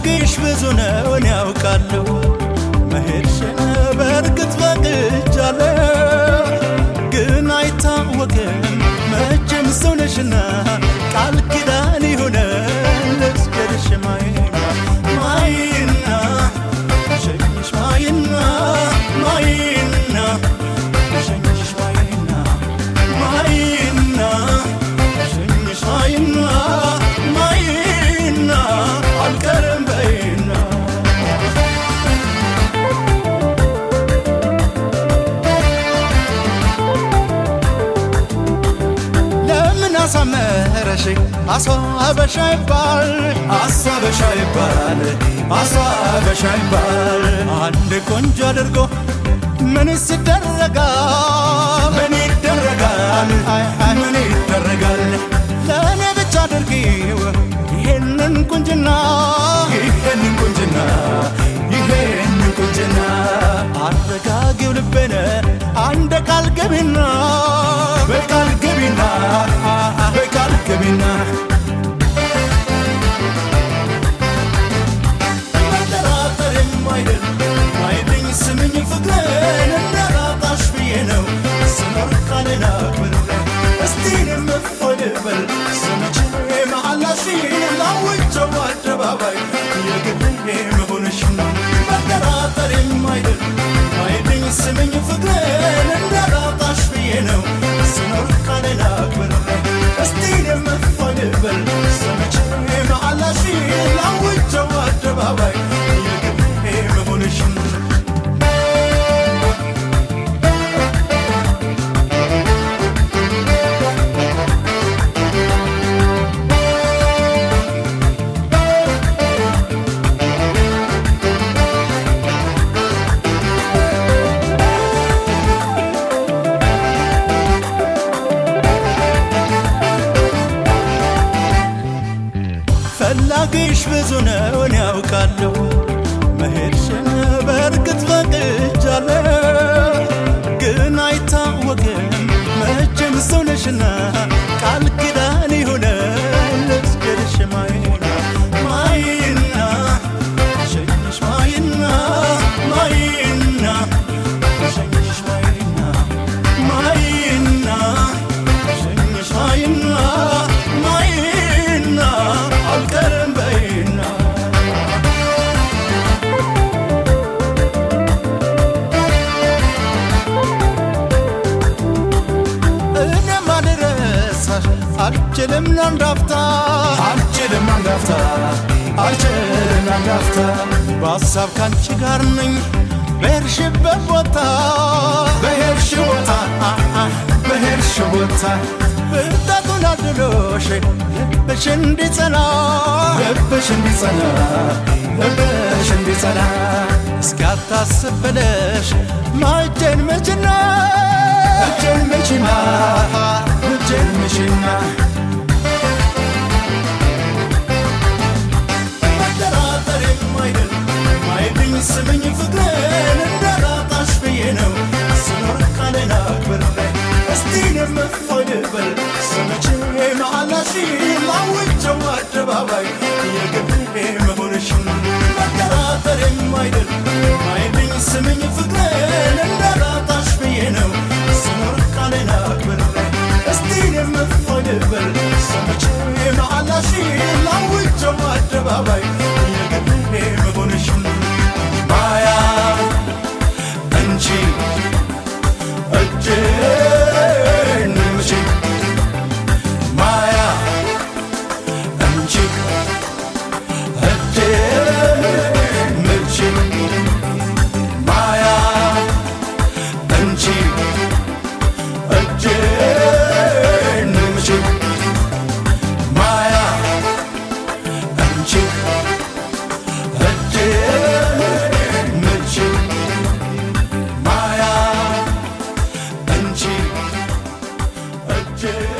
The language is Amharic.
ፈላጊሽ ብዙ ነው እኔ ያውቃለሁ መሄድሽን በእርግጥ ፈቅጃለሁ ግን አይታወቅም መቼም ሰው ነሽና ቃል ኪዳን ይሆናል ልስገድሽ ማይና ማይና ሸኝሽ ማይና ማይና ሸኝሽ ማይና ማይና ሸኝሽ ማይና ማይና አልቀርም በይና ለምን አሳመረሽ አስዋበሻ ይባል አስዋበሻ ይባል አስዋበሻ ይባል አንድ ቆንጆ አድርጎ ምንስ ይደረጋል ምን ይደረጋል ምን ይደረጋል ለእኔ ብቻ አድርጊው ይሄንን ቁንጅና ይሄንን ቁንጅና ይሄንን ቁንጅና አረጋጊው ልቤነ አንድ ቃል ገቢና በቃል ገቢና በቃል ገቢና መጠራጠር የማይደል አይደኝ ስምኝ ፍቅርን እንዳላጣሽ ብዬ ነው ስኖር ቃልን አክብሬ እስቲ የምፈልበል ስመቼ መሐላሽን ላውጀው አደባባይ የግሌ መሆንሽ ነው መጠራጠር የማይደል አይደኝ ስምኝ ፍቅርን እንዳላጣሽ ብዬ ነው ስኖር ቃልን አክብሬ እስቲ የምፈልበል ስመቼ መሐላሽን ላውጀው አደባባይ የግሌ መሆንሽ ነው ፈላጊሽ ብዙ ነው እኔ ያውቃለሁ መሄድሽን በእርግጥ ፈቅጃለሁ ግን አይታወቅም መቼም ሰው ነሽና ቃል ኪዳን ይሆናል ልስገድሽ ማይና ማይና ሸኝሽ ማይና ማይና ሸኝሽ ማይና ማይና ሸኝሽ ማይና ማይና አልቀርም በይና እኔም አልረሳሽ አልችልም ለአንዳፍታ አልችልም አንዳፍታ አልችልም አንዳፍታ በሀሳብ ካንቺ ጋር ነኝ በሄድሽበት ቦታ በሄድሽ ቦታ በሄድሽ ቦታ ብርታቱን አድሎሽ ልብሽ እንዲጸና ልብሽ እንዲጸና ልብሽ እንዲጸና እስካታስብ ብለሽ ማጀን መችና እጄን መችና እጄን መችና መጠራጠር የማይደል ማይድኝ ስምኝ ፍቅርን እንዳላጣሽ ብዬ ነው ስኖር ቃልን አክብሬ እስቲ የምፈልበል ስመቼ መሐላሽን ላውጀው አደባባይ የግሌ መሆንሽን መጠራጠር የማይደል ማይድኝ ስምኝ ፍቅርን እንዳላጣሽ ብዬ ነው ስኖር ቃልን አክብሬ እስቲ የምፈልበል ስመቼ መሐላሽን ላውጀው አደባባይ የግሌ መሆንሽን ማያ እንጂ እጅን ምጪ ማያ እንጂ እጅን ምጪ ማያ እንጂ እጅን ምጪ ማያ እንጂ እጅን ምጪ ማያ እንጂ እጅን